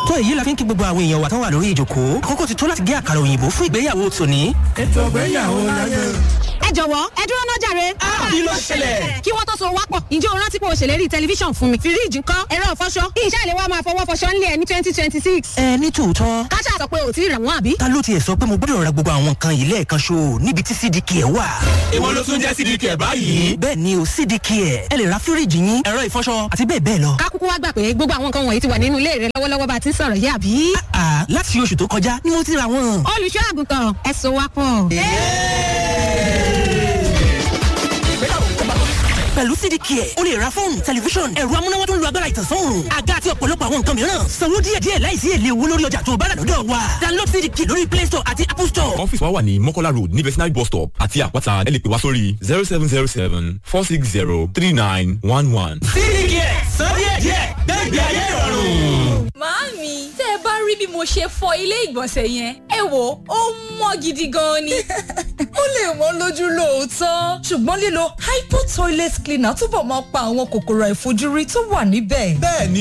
tó èyí la fi ń kí gbogbo àwọn èèyàn wa tán wà lórí ìjòkó àkókò ti tó láti gé àkàrà òyìnbó fún ìgbéyàwó tòní. ètò ìgbéyàwó láyé. ẹ jọ̀wọ́ ẹ dúró náà jàre. kí ló ṣẹlẹ̀? kí wọ́n tó so wápọ̀ ǹjẹ́ o rántí pé o ṣèlérí tẹlifíṣàn fún mi fíríìjì ńkọ́ ẹ̀rọ ìfọṣọ kí iṣẹ́ ìléwọ́ máa fọwọ́ fọṣọ ńlẹ̀ ní twenty twenty six. ẹ ní tòótọ́ káṣá sọ pé o ti rà wọ́n àbí. ta ló tiẹ̀ sọ pé mo gbọ́dọ̀ ra gbogbo àwọn nǹkan yìí lẹ́ẹ̀kan ṣo níbi tí cdk ẹ̀ wà. ìwọ ló tún jẹ́ cdk ẹ̀ báyìí. bẹ́ẹ̀ ni o cdk ẹ̀ ẹ lè ra fíríìjì yín ẹ̀rọ ìfọṣọ àti bẹ́ẹ̀ bẹ́ẹ̀ lọ. ká kúkú wá gbà pé gbogbo àwọn nǹkan wọ̀nyí ti wà nínú ilé rẹ lọ́wọ́lọ́wọ́ bá a ti ń sọ̀rọ̀ yìí àbí. àà láti oṣù tó kọjá ni mo ti ra wọn. olùṣọ́ àgùntàn ẹ so wápọ̀. pẹ̀lú cdk ẹ̀ o lè ra fóònù tẹlifíṣọ̀n ẹ̀rọ amúnáwá tó ń lo agbára ìtànsán òòrùn àga àti ọ̀pọ̀lọpọ̀ àwọn nǹkan mìíràn sanwó díẹ̀díẹ̀ láìsí èlé owó lórí ọjà tó bá rà lọ́dọ̀ wa download cdk lórí play store àti apple store. ọ́fíìsì wa wà ní mọ́kọ́lá road ní vetinary bus stop àti àpáta ẹ lè pè wá sórí zero seven zero seven four six zero three nine one one. cdk ẹ̀ sọ díẹ̀díẹ̀ gbẹ́gbẹ́ ayé ìrọ̀rùn. Màámi, tẹ́ ẹ bá rí bí mo ṣe fọ ilé ìgbọ̀nsẹ̀ yẹn, ẹ wò ó mọ́ gidi gan ni. ó lè wọ́n lójú lóòótọ́ ṣùgbọ́n lílo hypo toilet cleaner túbọ̀ máa pa àwọn kòkòrò àìfojúrí tó wà níbẹ̀. bẹ́ẹ̀ ni